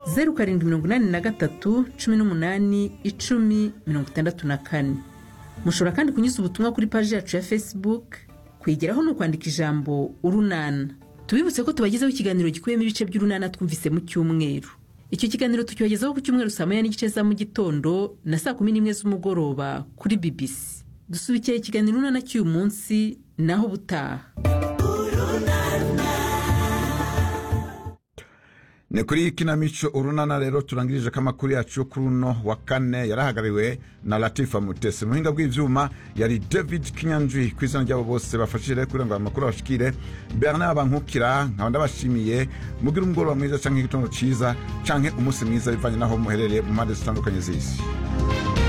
zeru karindwi mirongo inani na gatatu cumi n'umunani icumi mirongo itandatu na kane mushobora kandi kunyuza ubutumwa kuri paji yacu ya facebook kwigeraho ni ukwandika ijambo urunana tubibutse ko tubagezaho ikiganiro gikubiyemo ibice by'urunana twumvise mu cyumweru icyo kiganiro tucyogezaho ku cyumweru saa moya n'igice za mu gitondo na saa kumi n'imwe z'umugoroba kuri bbc dusubikira ikiganiro urunana cy'uyu munsi naho ubutaha ni kuri ikinamico urunana rero turangirije ko amakuru yacu yo kuri uno wa kane yarahagariwe na latifa mutesi umuhinga bw'ibyuma yari david kinyanjwi ku izina ryabo bose bafashije kugira ngo aya makuru abashikire bernard bankukira nkaba ndabashimiye mugire umugoroba mwiza cyangwa igitondo cyiza cyangwa umunsi mwiza bivanye n'aho muherereye mu mpande zitandukanye z'isi